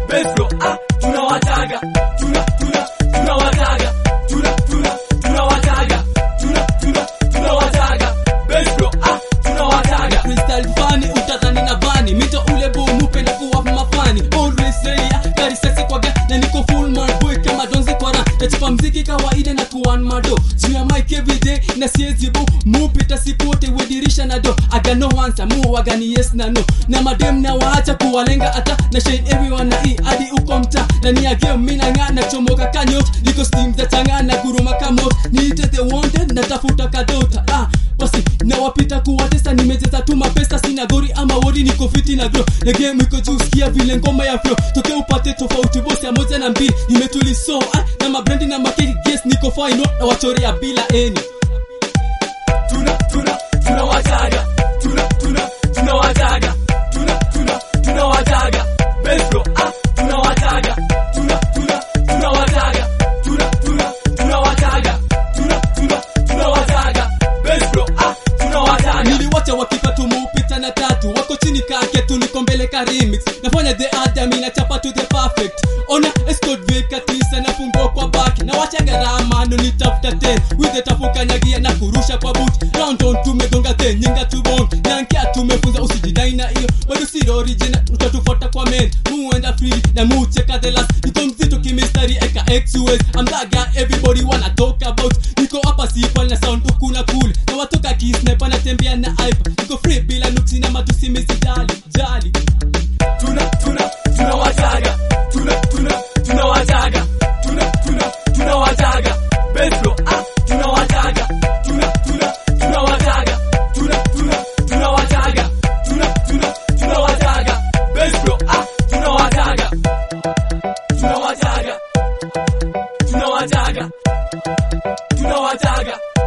best bro ah tunawataga tuna tuna tunawataga tuna tuna tunawataga tuna tuna tunawataga best bro ah tunawataga Crystal fani utadhani na vani mito ule bomu penda kuwapa mafani always ready gari sexy kwa ga na niko full man boy kama donze kwa ra nachipa mziki kawaida na kuwan mado juu ya mic every day na siezi bo mupita sipote wedirisha na do aga no answer mu wagani yes na no na madem na waacha kuwalenga ata na shade everyone na i hadi uko mta na ni game mina nga na chomoka kanyot niko steam za changa na guruma kamot niite the wanted natafuta kadota ah basi nawapita kuwatesa nimecheza tu mapesa sina gori ama wodi niko fiti na gro na game iko juu sikia vile ngoma ya flow toke upate tofauti bosi ya moja na mbili nimetuli so ah, na mabrendi na makeki guess niko fine na wachorea bila eni tuna tuna tunawataga tuna tuna tunawataga tuna tuna tunawataga best bro ah tunawataga tuna tuna tunawataga tuna tuna tunawataga tuna tuna tunawataga best bro ah tunawataga niliwacha wakifa tumupita na tatu wako chini kake tu niko mbele ka remix nafanya the adam na chapa to the perfect ona escort veka tisa na fungo kwa baki na wacha gharama ndo nitafuta ten with the tafuka nyagia na kurusha kwa boot round on tumegonga the nyinga tubon nankia tumefunza usijidai na hiyo bado si original utatufuata kwa men muenda free na mucheka the last niko mzito kimistari eka xus I'm that guy everybody wanna talk about niko hapa sipa na sound huku na cool na watoka kisniper natembea na ipa niko free bila nuksi na matusi misijali jali tuna tuna tunawataga tuna tuna tunawataga tuna tuna tunawataga best bro ah tunawataga tuna tuna tunawataga tuna tuna tunawataga tuna tuna tunawataga best bro ah tunawataga tunawataga tunawataga tunawataga